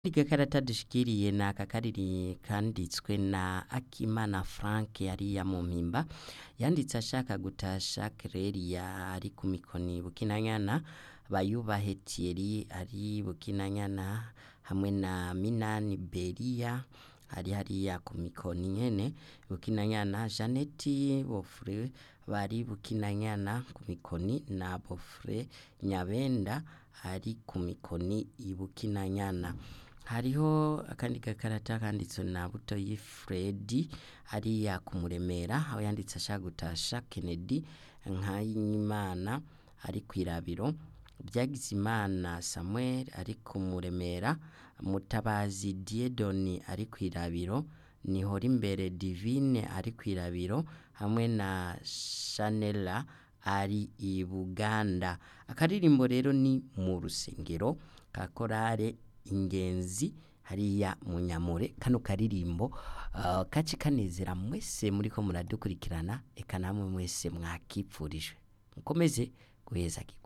Agakarata dushikiriye ni aka kariri kanditswe na Akimana Frank yariya mu mpimba yanditse ashaka gutasha Kereria ari ku mikoni Bukinanyana Bayubahe Thierry ari Bukinanyana hamwe na Minani Beria ari hariya ku mikoni nyene Bukinanyana Janeti Bofre bari Bukinanyana ku mikoni na Bofre Nyabenda ari ku mikoni i Bukinanyana hariho akandi gakarata kanditswe na Butoyi Fredi hariya kumuremera aho yanditse ashaka gutasha Kennedy Nkayimana ari kwirabiro Byagizimana Samuel ari kumuremera Mutabazi Diedoni ari kwirabiro Nihora imbere Divine ari kwirabiro hamwe na Shanela ari i Buganda akaririmbo rero ni mu rusengero ka korale ingenzi hariya mu Nyamure kano karirimbo uh, kace kanezera mwese muriko muradukurikirana eka namwe mwese mwakipfurije mukomeze guheza